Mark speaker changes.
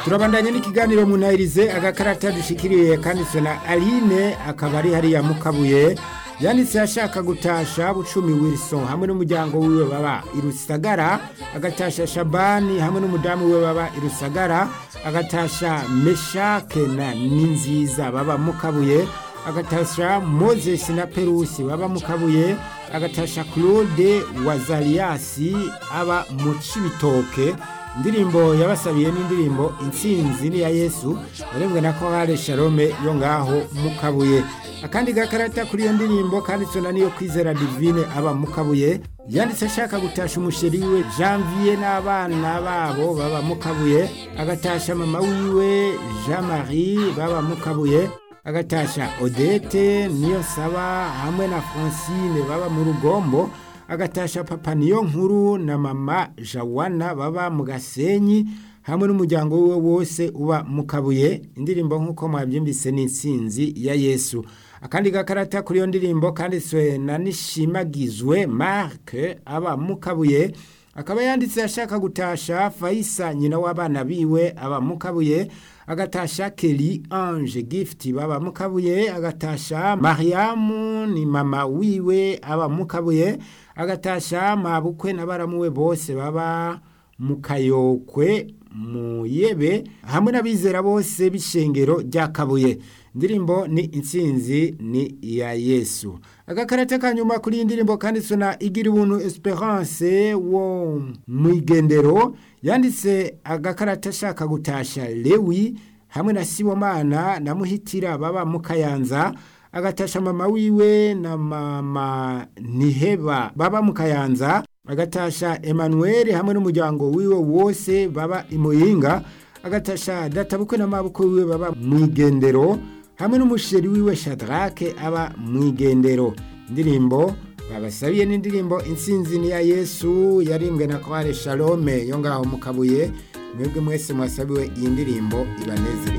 Speaker 1: turabandanye n'ikiganiro munahirize agakarata dushikiriye kanditswe na aline akaba ari hariya mukabuye yanditse ashaka gutasha bucumi wilson hamwe n'umuryango wiwe baba irusagara agatasha shabani hamwe n'umudamu wiwe baba irusagara agatasha meshake na ninziza baba mukabuye agatasha moses na perusi baba mukabuye agatasha claude wazariasi aba mu cibitoke indirimbo yabasabiye n'indirimbo intsinzi ni ya yesu yarembwe na kohare shalome yo ngaho mukabuye akandi gakarata kuri iyo ndirimbo kanditswe na niyo kwizera divine aba mukabuye yanditse ashaka gutasha umusheri wiwe janvier n'abana babo baba mukabuye agatasha mama wiwe jean marie baba mukabuye agatasha odete niyo saba hamwe na francine baba mu rugombo agatasha papa niyo nkuru na mama jawana baba mu gasenyi hamwe n'umuryango we wose uba mu kabuye indirimbo nk'uko mwabyumvise ni insinzi ya yesu akandi gakarata kuri iyo ndirimbo kanditswe na nishimagizwe marke aba mu kabuye akaba yanditse ashaka gutasha fayisa nyina w'abana biwe aba mu kabuye agatasha keri ange gift baba mu kabuye agatasha mariamu ni mama wiwe aba mu kabuye agatasha mabukwe na baramuwe bose baba mu kayokwe mu yebe hamwe n'abizera bose b'ishengero rya kabuye indirimbo ni intsinzi ni iya yesu agakarate ka nyuma kuri iyi ndirimbo kanditswe na igira ubuntu esperance wo mu igendero yanditse agakarate ashaka gutasha lewi hamwe na sibomana na muhitira baba mu kayanza agatasha mama wiwe na mama niheba baba mu kayanza agatasha Emmanuel hamwe n'umuryango wiwe wose baba imuyinga agatasha databukwe na mabukwe wiwe baba mu igendero hamwe n'umusheri wiwe Shadrake aba mu igendero indirimbo babasabiye n'indirimbo intsinzi ni ya Yesu yarimbwe na Kware Shalome yo ngaho mu kabuye mwebwe mwese mwasabiwe iyi ndirimbo ibanezere